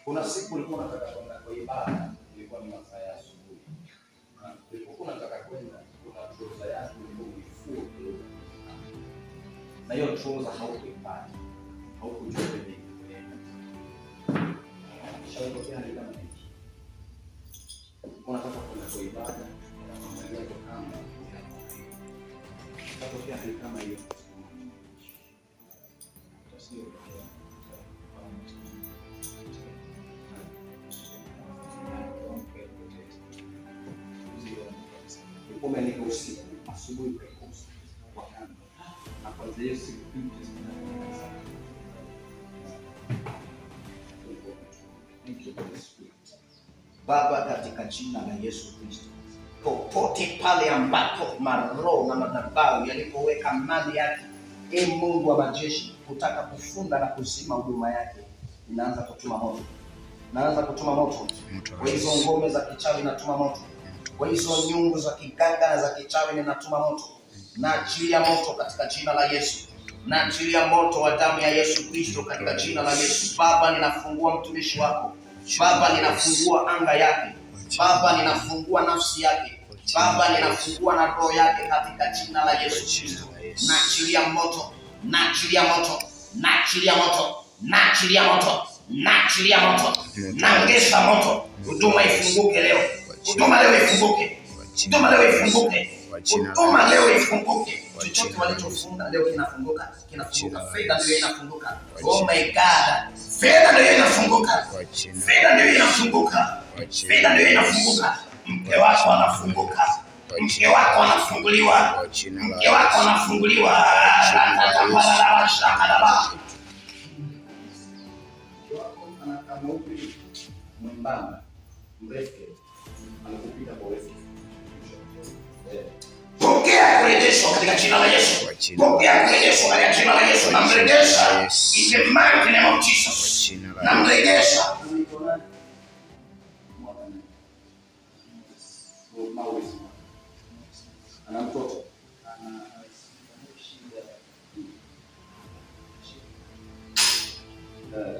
Kuna siku ulikuwa unataka kwenda kwa ibada, ilikuwa ni masaa ya asubuhi. Na ulipokuwa unataka kwenda, kuna trouser yako ulikuwa uifue kidogo. Na hiyo trouser haukuipata. Haukujua kwenye kupeleka. Shautokea hali kama hii. Unataka kwenda kwa ibada, unaangalia kwa kamba. Shautokea hali kama hiyo. Utasio umeandika usiku, asubuhi ukaikosa kwa kando. Na kwanza hiyo siku pinki zinaanza. Thank you, Holy Spirit. Baba, katika jina la Yesu Kristo, popote pale ambapo maroho na madhabahu yalipoweka mali yake, e Mungu wa majeshi, kutaka kufunga na kuzima huduma yake, inaanza kutuma moto, naanza kutuma moto kwa hizo ngome za kichawi, natuma moto kwa hizo nyungu za kiganga na za kichawi, ninatuma moto na achilia moto katika jina la Yesu na achilia moto wa damu ya Yesu Kristo katika jina la Yesu. Baba, ninafungua mtumishi wako Baba, ninafungua anga yake Baba, ninafungua nafsi yake Baba, ninafungua na roho yake katika jina la Yesu Kristo. Naachilia moto, naachilia moto, naachilia moto, naachilia moto, naachilia moto, naongeza moto. Huduma ifunguke leo, huduma leo ifunguke, huduma leo ifunguke, huduma leo ifunguke. Chochote walichofunga leo kinafunguka, kinafunguka. Fedha ndio inafunguka. Oh my God, fedha ndio inafunguka, fedha ndio inafunguka, fedha ndio inafunguka. Mke wako anafunguka, mke wako anafunguliwa, mke wako anafunguliwa. Rakatabalabashakadaba. Mke wako anakaa mweupe, mwembamba, mrefu, anakupita kwa urefu. Eh. Pokea kurejeshwa katika jina la Yesu. Pokea kurejeshwa katika jina la Yesu. Namrejesha in the mighty name of Jesus. Namrejesha ana mtoto Eh,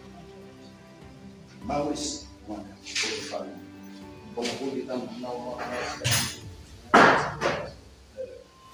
Maurice Mwaka, mtoto pale. Kwa makundi kama mnao mwaka Eh,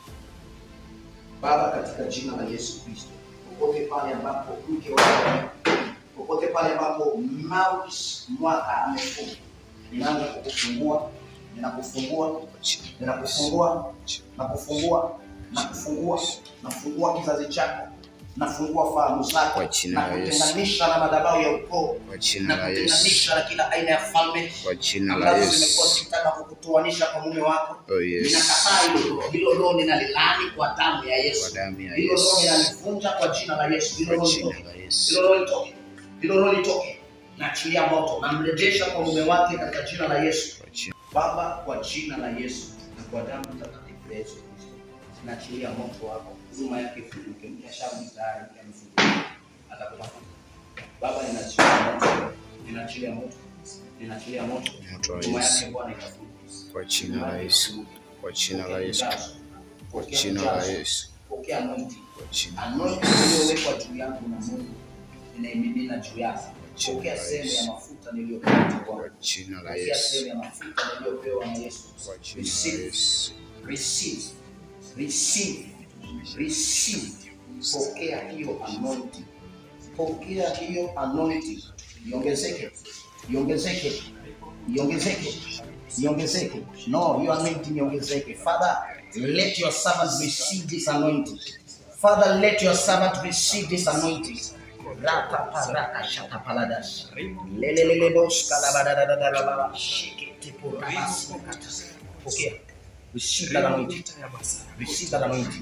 Baba, katika jina la Yesu Kristo, popote pale ambapo mke wako, popote pale ambapo Maurice mwaka amefunga, ninaanza kukufungua, ninakufungua, ninakufungua, nakufungua, nakufungua, nafungua kizazi chako, nafungua fahamu zako, Kwa jina na la Yesu. kutenganisha na madhabahu ya ukoo, Kwa jina na la Yesu. kutenganisha na kila aina ya falme Kwa jina la ambazo zimekuwa Yesu. zikitaka kukutoanisha kwa mume wako. Oh yes. Ninakataa hilo hilo roho, ninalilaani kwa damu ya Kwa Yesu. damu ya Hilo roho Yesu. ninalivunja kwa jina la Yesu. Hilo Kwa roho jina litoke, la hilo Yesu. roho litoke, hilo roho litoke. Naachilia moto, namrejesha kwa mume wake katika jina la Yesu. Kwa jina Baba, kwa jina la Yesu na kwa damu takatifu ya Yesu Kristo, naachilia moto wako, huduma yake ifunguke. Mkashauri tayari amefunguka, atakupata. Baba, ninaachilia moto, ninaachilia moto, ninaachilia moto, Moto wa huduma Yesu. yake Bwana ikafunguke. Kwa jina la Yesu. Kwa jina la Yesu. Kwa jina la Yesu. Pokea anointing. Kwa jina Anointing iliyowekwa juu yangu na Mungu inaimimina juu yako. Pokea sehemu ya mafuta niliyopewa Kwa kwako. jina la Pokea Yesu. sehemu ya mafuta niliyopewa na Yesu. Kwa jina la Receive, Yesu. receive, receive, receive. Pokea hiyo anointing. Pokea hiyo anointing. Iongezeke, iongezeke, iongezeke, iongezeke. No, hiyo anointing iongezeke. Father, let your servant receive this anointing. Father, let your servant receive this anointing. Rakaparaka shatapaladas. Lelelelebos kalabadadadadababa. Shikitipurabas. Pokea. Receive that anointing. Receive that anointing.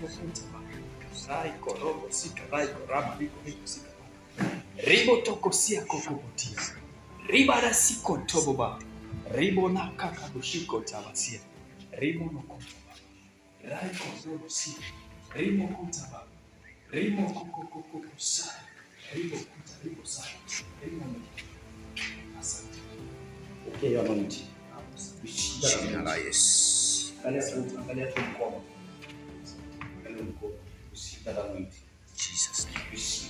ribo tokosia kokobotia ribara siko toboba ribo na kakabushiko tabasia ribo nokotoba raiko zobosia ribo kutaba ribo kokokokosa ribo kuta ribo sa ribo no asante Pokea hiyo anointing. Receive that Jina anointing. la Yesu. Angalia tu, angalia tu mkono. Angalia mkono. Receive that anointing. Jesus name. Receive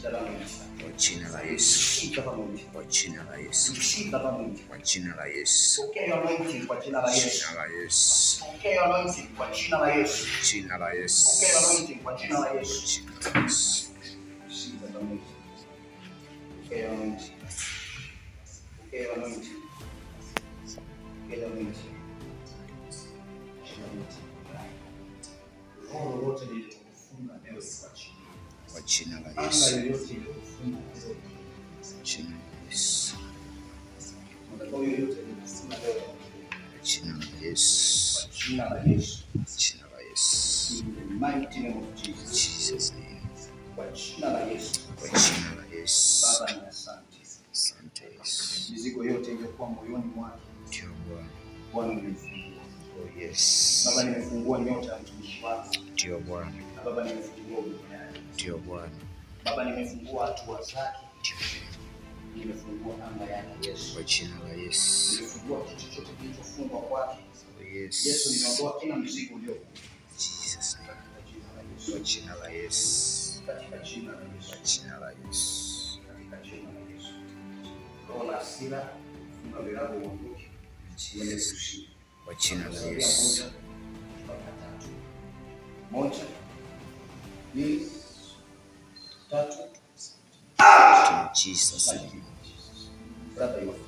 Receive that anointing. Kwa jina la Yesu. Receive that anointing. Kwa jina la Yesu. Receive that anointing. Kwa jina la Yesu. Pokea hiyo anointing kwa jina la Yesu. Jina la Yesu. Pokea hiyo anointing kwa jina la Yesu. Jina la Yesu. Pokea hiyo anointing kwa jina la Yesu. Jina la Yesu. Receive that anointing. Pokea hiyo anointing. Pokea hiyo anointing. Pokea hiyo anointing. Pokea hiyo anointing. Roho lolote lililokufunga leo likuachilie. Kwa jina la Anga Yesu. yoyote iliyokufunga leo Jina la Yesu. madhabahu yoyote iliyokufunga leo Kwa jina la Yesu. kwa jina la Yesu. Jina la Yesu. In the mighty name of Jesus. Jesus name. Kwa jina la Yesu. Kwa jina la Yesu. Baba ni asante. Asante Yesu. Mizigo yote iliyokuwa moyoni mwake Ndio Bwana. Bwana nimefungua. Oh yes. Baba nimefungua nyota ya mtumishi wako. Ndio Bwana. Na Baba nimefungua huduma yake. Ndio Bwana. Baba nimefungua hatua zake. Ndio. Nimefungua anga yake Yesu. Kwa jina la Yesu. Nimefungua kitu chochote kilichofungwa kwake. Oh Yesu yes. nimeondoa kila mzigo uliokuwa Jesus name. katika jina la Kwa Yesu. jina la Yesu. Katika jina la Yesu. Kwa jina la Yesu. Katika jina la Yesu. Roho la hasira, funga virago uondoke. Uendelee kushinda. Kwa jina la Sabia Yesu. moja, mpaka tatu. Moja, mbili, tatu. In Jesus name. Brother, you are